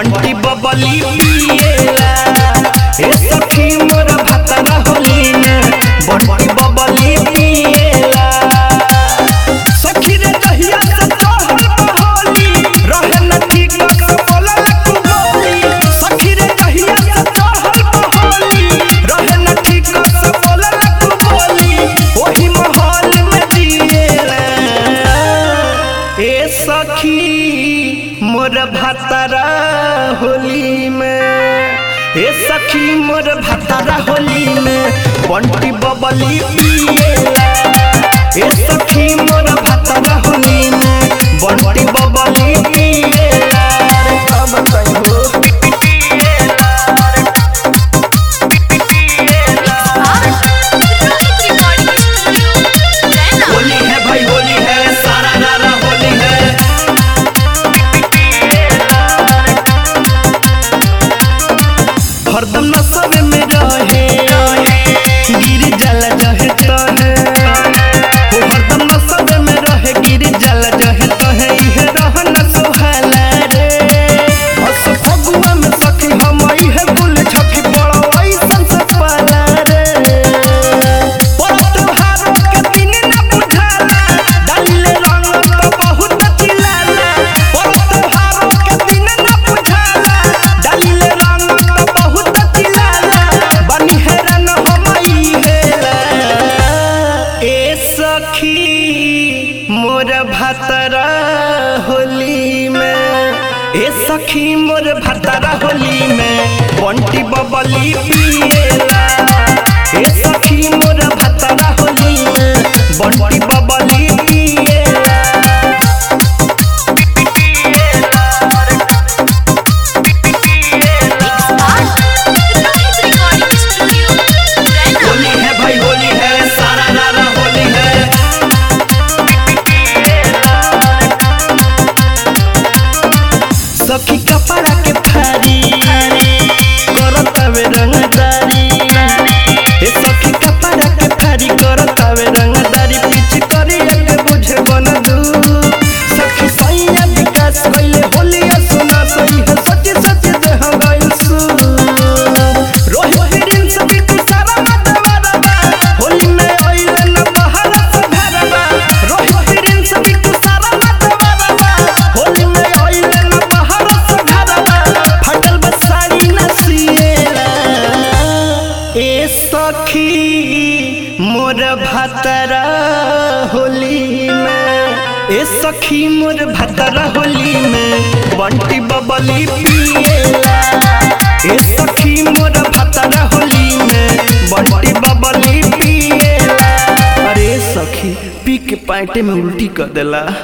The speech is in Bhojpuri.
बंटी बबली पिएला ए सखी मोर भतरा होली में बंटी बबली पिएला सखी रे कहिया से तोहर होली रहे न ठीक से बोला तू बोली सखी रे कहिया से तोहर होली रहे न ठीक से बोला तू बोली ओही माहौल में जिएला ए सखी मोर भतरा होली में ए सखी मोर भतरा होली में बंटी बबली पिएला ए सखी मोर भतरा होली में बंटी बबली पिएला रे कब कहियो होली है भाई होली है सारा नारा होली है हरदम नशे में रहे गिर जल जहे तहे ओ हरदम नशे में रहे गिर जल जहे तहे इहे रहन सोहला रे बस फगुआ में सखी हम इहे गुल छखी बड़ो ऐसन से पाला रे परत त्योहारों के दिन न बुझाला डालिले रंग तो बहुत चिल्लाला परत त्योहारों के दिन न बुझाला डालिले रंग तो बहुत चिल्लाला बनी हैरान हम हेला ए सखी मोर भतरा होली में ए सखी मोर भतरा होली में बंटी बबली पिएला ए सखी मोर भतरा होली में बंटी बबली पिएला होली है भाई होली है सारा नारा होली है सखी कपड़ा के फारी करत हवे रंगदारी ए सखी कपड़ा के फारी करत हवे रंगदारी पीछ करी के बुझे बन दू सखी सैया विकास कइले होली सुना सही है सच सच दे हम गइल सू रोहित बिरिन सभी तू सारा मतवारबा होली में आइले न बहार से घरबा रोहित बिरिन सभी तू सारा मतवारबा होली में आइले न बहार से घरबा फटल बस साड़ी न सिएला ए सखी मोर भतरा होली में ए सखी मोर भतरा होली में बंटी बबली पिएला ए सखी मोर भतरा होली में बंटी बबली पिएला अरे सखी पी के पैंटे में उल्टी कर देला